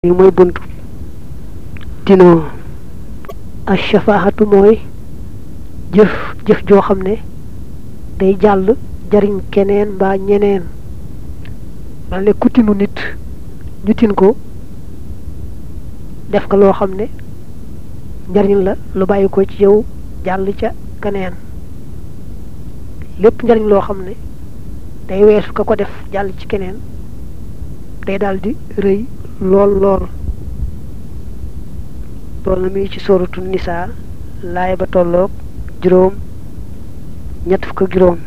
li mooy buntu tinoo ashafaahatu mooy jëf jëf joo xam ne day jàll jariñ keneen mbaa ñeneen mel ne ku tinu nit ñu tin ko def nga loo xam ne njariñ la lu bàyyi ko ci yow jàll ca keneen lépp njariñ loo xam ne day weesu ka ko def jàll ci keneen day daldi rëy lool lool loolu na mi ci sóoratu nisaa laay ba tolloog juróom ñett fukk ak juróom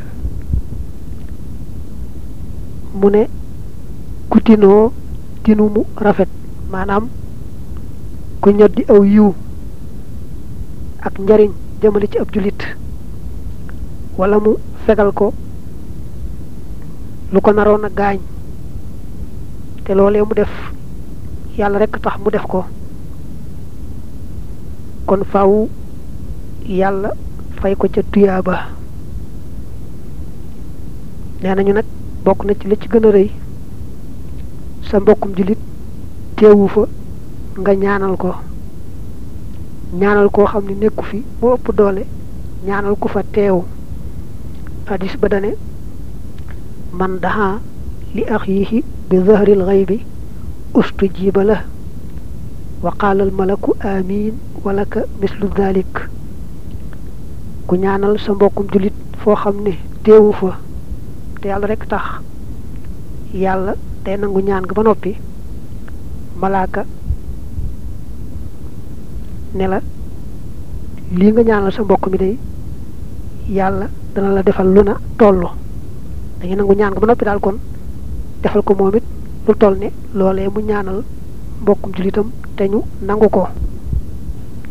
mu ne ku tinoo tinu mu rafet maanaam ku ñoddi aw yiw ak njariñ jëmale ci ab jullit wala mu fegal ko lu ko naroon a gaañ te loolee mu def yàlla rekk tax mu def ko kon faaw yàlla fay ko ca tuyaaba nee nañu nag bokk na ci li ci gën a rëy sa mbokkum jullit teewu fa nga ñaanal ko ñaanal koo xam ne nekku fi moo ëpp doole ñaanal ku fa teew hadis ba dane man daha li axiihi bi zahril xaybi ustujiba la wa qaala al malaku amin walaka mislu dalik ku ñaanal sa mbokkum jullit foo xam ne teewu fa te yàlla rekk tax yàlla day nangu ñaan nga ba noppi malaaka ne la lii nga ñaanal sa mbokk mi day yàlla dana la defal lu na tollu dañuy nangu ñaan nga ba noppi daal kon defal ko moom it lu toll ne loolee mu ñaanal mbokkum jullitam te ñu nangu ko